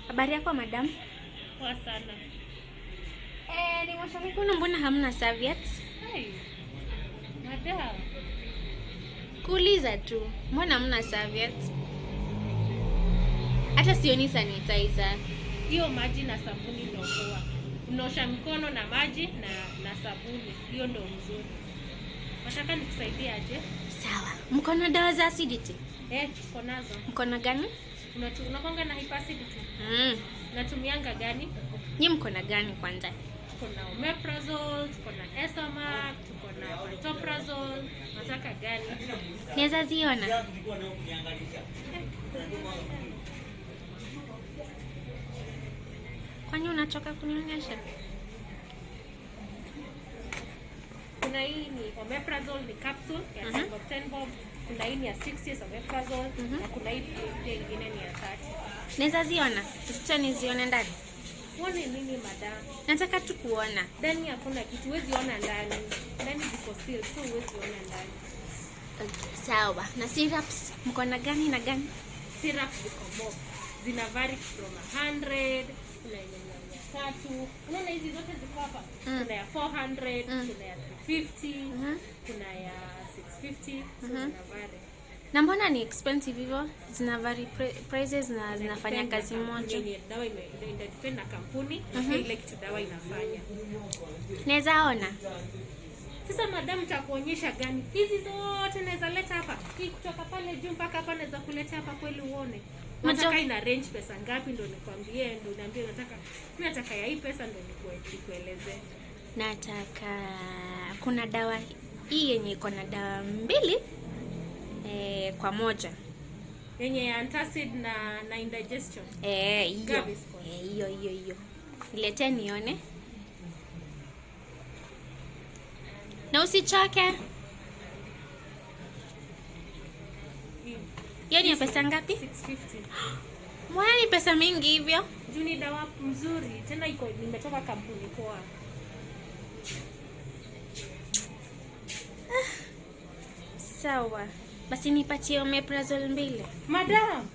Habari yako madam? Poa sana. Eh, nimeosha mikono mbona hamna serviettes? Hey. Madam. Kuuliza tu. Mbona hamna serviettes? Hata sioni sanitizer. Hiyo maji na sabuni ndio poa. Unaosha mikono na maji na na sabuni. Hiyo ndio mzuri. Nataka nikusaidie aje? Sawa. Mko na dawa za acidity? Eh, tuko nazo. Mko na gani? Unatu unakonga na hyperacidity. Mm. Unatumianga gani? Nyi mko na gani kwanza? Tuko na omeprazole, tuko na Esamac, tuko na pantoprazole. Nataka gani? Naweza ziona? Kwani unachoka kunionyesha? Kuna hii ni omeprazole ni capsule ya Mhm. mm 10 bob. Kuna hii ni ya 6 years omeprazole Mhm. na kuna hii pia ingine ni ya 30. Naweza ziona? Sicha nizione ndani. Uone nini madam? Nataka tu kuona. Ndani hakuna kitu, huwezi ona ndani. Ndani ziko sealed, so huwezi ona ndani. Okay, sawa. Na syrups mko na gani na gani? Syrup ziko mob. Zina vary from 100, kuna yenye ni ya mia tatu. Unaona hizi zote ziko hapa? Mm. Kuna ya 400, Mm. kuna ya 350, Mhm. kuna ya 650, so Mhm. zina vary. Na mbona ni expensive hivyo? Zina vary pri- prices na zinafanya Inadepend na kazi kampuni moja. yenye dawa ime- ina- inadepend na kampuni na Mhm. pia ile kitu dawa inafanya. Naweza ona? Sasa madam, nitakuonyesha gani? Hizi zote naweza leta hapa, hii kutoka pale juu mpaka hapa naweza kuleta hapa kweli uone. Majo- Nataka ina range pesa ngapi ndo nikwambie, ndo niambie nataka mimi nataka ya hii pesa ndo nikue- nikuelezee. Nataka kuna dawa hii yenye iko na dawa mbili eh, kwa moja. Yenye ya antacid na na indigestion. Eh, hiyo. Gaviscon. Eh, hiyo hiyo hiyo. Niletee nione. Na usichoke. Hii Hiyo ni ya pesa ngapi? 650. Mbona ni pesa mingi hivyo? Juu ni dawa mzuri, tena iko nimetoka kampuni poa. Sawa. Basi nipatie omeprazole mbili. Madam.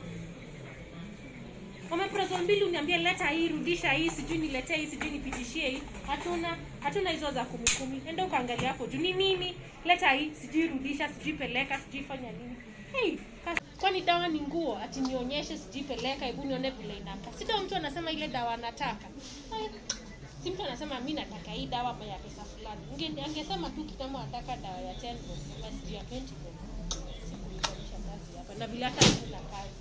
Omeprazole mbili uniambie leta hii, rudisha hii, sijui niletee hii, sijui nipitishie hii. Hatuna hatuna hizo za kumi kumi. Enda ukaangalia hapo juu ni nini? Leta hii, sijui rudisha, sijui peleka, sijui fanya nini. Hey, kas- kwani dawa ni nguo? Ati nionyeshe, sijui peleka, hebu nione vile inakaa. Si ndio mtu anasema ile dawa anataka. Haya, Si mtu anasema mi nataka hii dawa ya pesa fulani. Unge- Angesema tu kitambo anataka dawa ya 10 bob, ama sijui ya 20 bob. Sikulifanyisha kazi hapa na vile hata hakuna kazi.